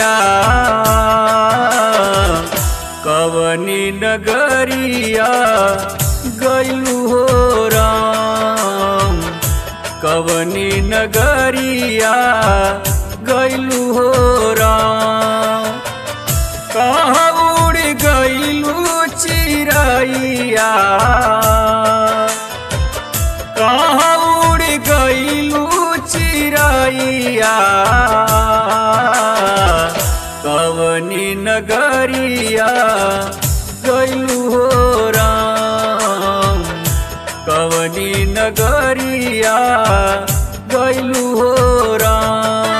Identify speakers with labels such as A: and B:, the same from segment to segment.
A: नगरिया कवनी नगरिया गैलू हो राम कवनी नगरिया गैलू हो राम कहाँ उड़ गैलू चिड़ैया कहाँ उड़ गैलू चिड़ैया कवनी नगरिया गैलू हो राम कवनी नगरिया गैलू हो Ram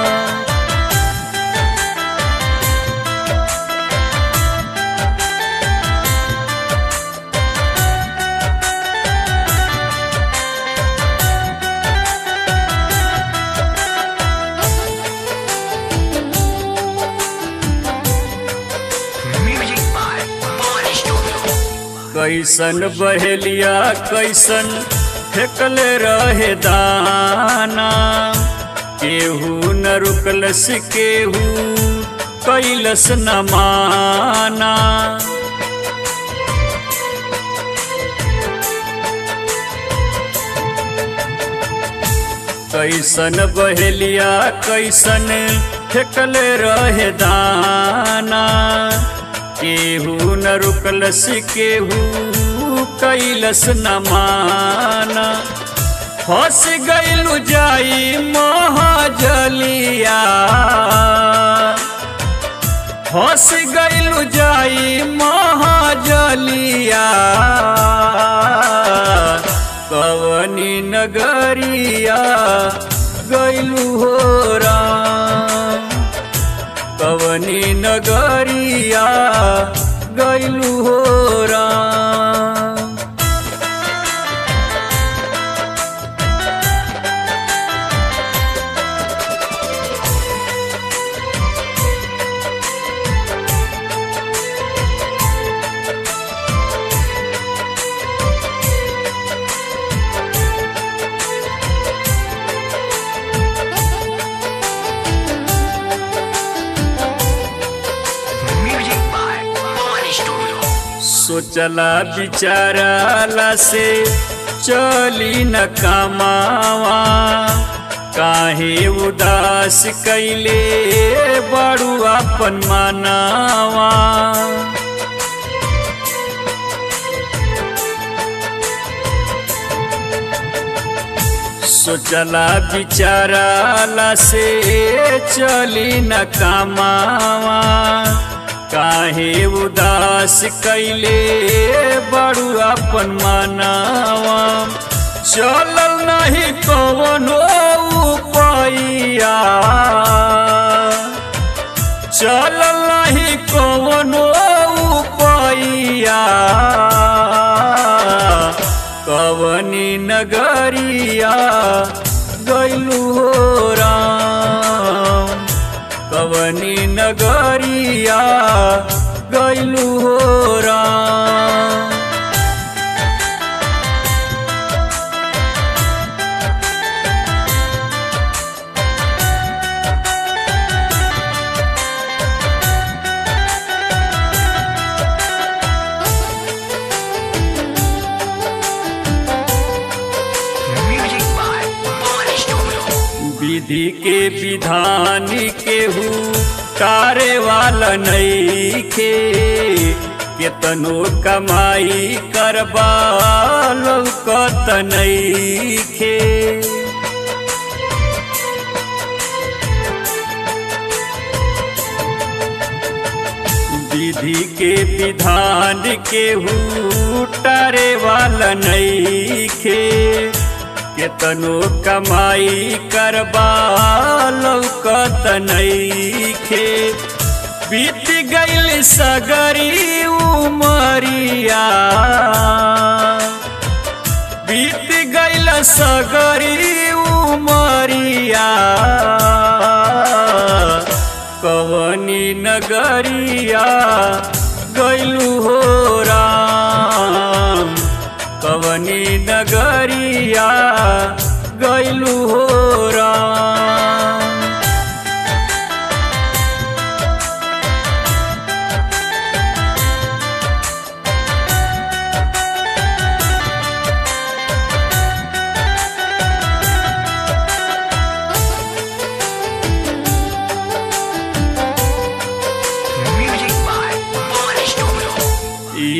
B: Music by Body Studio.
A: कैसन बहेलिया कैसन फेकले रहे दाना केहू न रुकलस केहू कैलस न माना कैसन बहेलिया कैसन फेकले रहे दाना केहू न रुकलस केहू कैलस न माना फंस गइलू जाई महाजलिया फंस गइलू जाई महाजलिया कवनी नगरिया गइलू हो राम कवनी नगरिया गइलू हो Ram
B: Music by Body Studio.
A: सोचला बिचाराला से चली न कमावा काहे उदास कैले बड़ू अपन मनावा सोचला बिचाराला से चली न कमावा काहे उदास कैले बड़ू अपन मनावा चलल नहीं कवनो उपाइया चलल नहीं कवनो उपाइया कवनी नगरिया गैलू हो राम कवनी नगरिया गैलू हो Ram
B: Music by Body Studio.
A: विधि के विधान केहू तारे वाला नईखे केतनो कमाई करबा लौकत नईखे विधि के विधान केहू तारे वाला नईखे केतनो कमाई करबा लौकत नईखे बीत गइल सगरी उमरिया बीत गइल सगरी उमरिया कवनी नगरिया गइलू हो राम कवनी नगरिया गइलू हो राम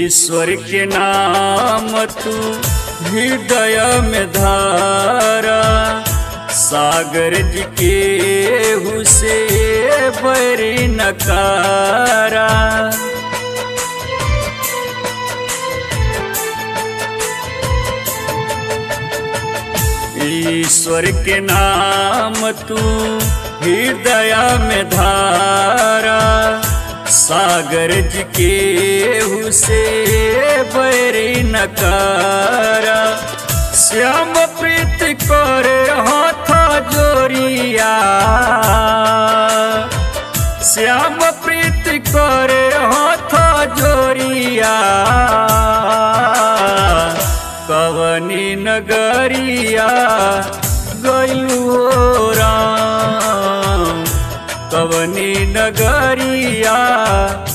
A: ईश्वर के नाम तू हृदय में धारा सागर जी के हुसे बरी नकारा ईश्वर के नाम तू हृदय में धारा सागर जी के हुसे बैरी नकारा श्याम प्रीत कर हाथ जोरिया श्याम प्रीत कर हाथ जोरिया कवनी नगरिया गयू राम कवनी नगरिया